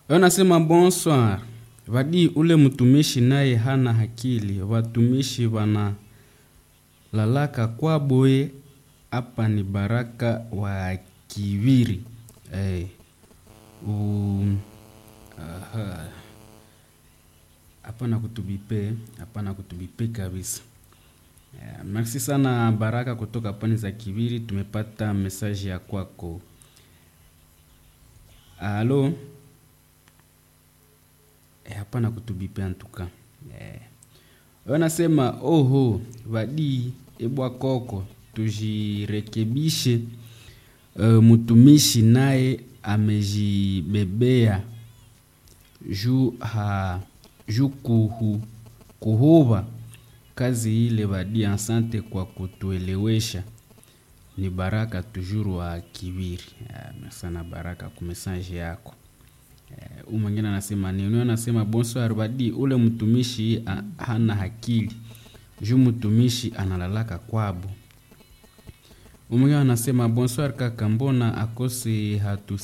Wanasema bonsoir. Vadi ule mtumishi naye hana hakili. Watumishi wana lalaka kwa boye. Hapa ni baraka wa kiviri. Hey. Um, aha. Hapana kutubipe, hapana kutubipe kabisa. Yeah, merci sana Baraka kutoka pwani za Kiviri, tumepata mesaji ya kwako. Halo. Eh, hapana kutubipe antuka. Yeah. Wanasema oho, vadi ebwa koko tujirekebishe. Uh, mtumishi naye amejibebea juu ha juu kuhu, kuhuba kazi ile vadi. Asante kwa kutuelewesha. Ni Baraka tujuru wa Kiviri. Yeah, sana Baraka kumesaje yako. Uh, mwingine anasema nini? Anasema bonsoir vadi, ule mtumishi ha, hana hakili juu mtumishi analalaka kwabo. Mwingine anasema bonsoir kaka, mbona akose hatu